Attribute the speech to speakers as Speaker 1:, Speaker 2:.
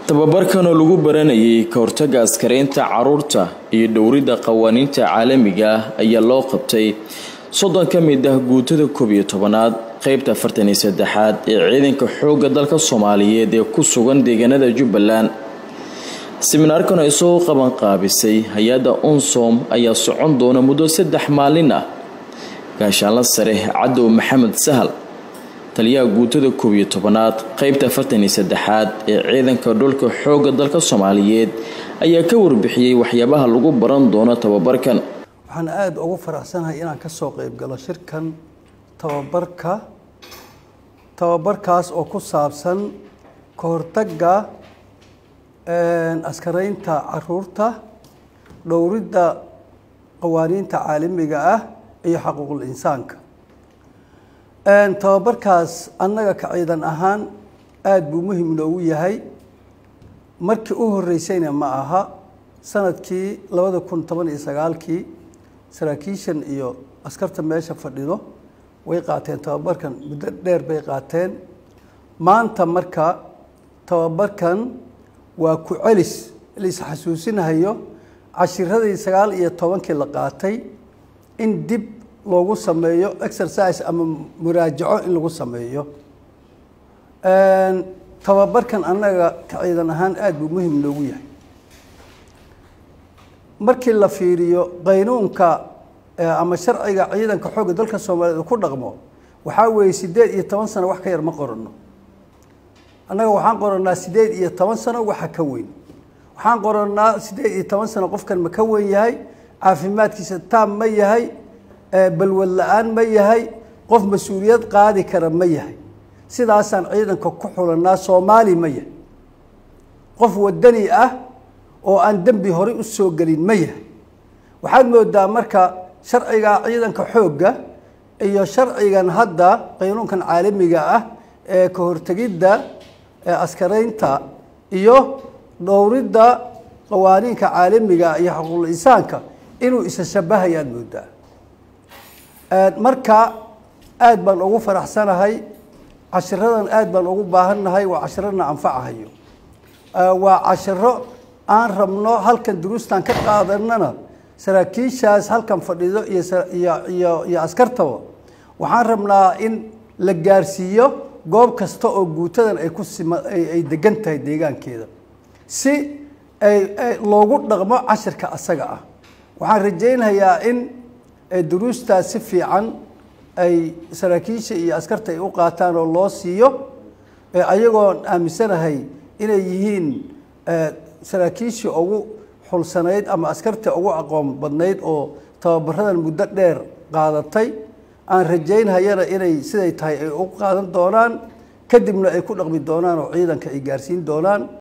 Speaker 1: tababarkan oo lagu baranayay ka hortagga askaraynta caruurta iyo dhowridda qawaaniinta caalamiga ah ayaa loo qabtay soddon ka mid ah guutada koob iyo tobanaad qeybta afartan iyo saddexaad ee ciidanka xoogga dalka soomaaliyeed ee ku sugan deegaanada jubbaland siminaarkan ay soo qaban qaabisay hay-adda unsom ayaa socon doona muddo saddex maalin ah gaashaanla sare cadow maxamed sahal taliyaha guutada koob iyo tobanaad qeybta afartan iyo saddexaad ee ciidanka dhulka xoogga dalka soomaaliyeed ayaa ka warbixiyey waxyaabaha lagu baran doono tababarkan
Speaker 2: waxaan aada ugu faraxsanahay inaan ka soo qeyb galo shirkan tababarka tababarkaas oo ku saabsan ka hortagga askaraynta caruurta dhowridda qawaaniinta caalamiga ah iyo xaquuqul insaanka tababarkaas annaga ka ciidan ahaan aada buu muhim noogu yahay markii u horeysayna ma aha sanadkii labada kun toban iyo sagaalkii saraakiishan iyo askarta meesha fadhido way qaateen tababarkan muddo dheer bay qaateen maanta marka tababarkan waa ku celis lais xasuusinahayo cashiradii sagaal iyo tobankii la qaatay in dib loogu sameeyo exercise ama muraajaco in lagu sameeyo tababarkan annaga ka ciidan ahaan aada buu muhim noogu yahay markii la fiiriyo qaynuunka ama sharciga ciidanka xoogga dalka soomaaliyeed ku dhaqmo waxaa weeye siddeed iyo toban sano wax ka yar ma qorano annaga waxaan qoranaa siddeed iyo toban sano waxa ka weyn waxaan qoranaa siddeed iyo toban sano qofkan ma ka weyn yahay caafimaadkiisa taam ma yahay balwad la-aan ma yahay qof mas-uuliyad qaadi kara ma yahay sidaasaan ciidanka ku xulanaa soomaali ma yahay qof wadani ah oo aan dembi horey u soo gelin ma yahay waxaad moodaa marka sharciga ciidanka xoogga iyo sharcigan hadda qaynuunkan caalamiga ah ee ka hortegidda askaraynta iyo dhowridda qawaaniinka caalamiga iyo xaquuqul insaanka inuu isa shabahayaad moodaa marka aada baan ugu faraxsanahay cashiradan aada baan ugu baahannahay waa cashirana anfacahayo waa cashiro aan rabno halkan duruustan ka qaadanana saraakiishaas halkan fadhido iyo iyo askartaba waxaan rabnaa in la gaarsiiyo goob kasta oo guutadan ay ku sima ay degan tahay deegaankeeda si ay loogu dhaqmo cashirka asaga ah waxaan rajaynayaa in duruustaas si fiican ay saraakiisha iyo askarta ay u qaataan oo loo siiyo ayagoon aaminsanahay inay yihiin saraakiishii ugu xulsanayd ama askarta ugu aqoon badnayd oo tababaradan muddo dheer qaadatay aan rajaynhayana inay siday tahay ay u qaadan doonaan kadibna ay ku dhaqmi doonaan oo ciidanka ay gaarsiin doonaan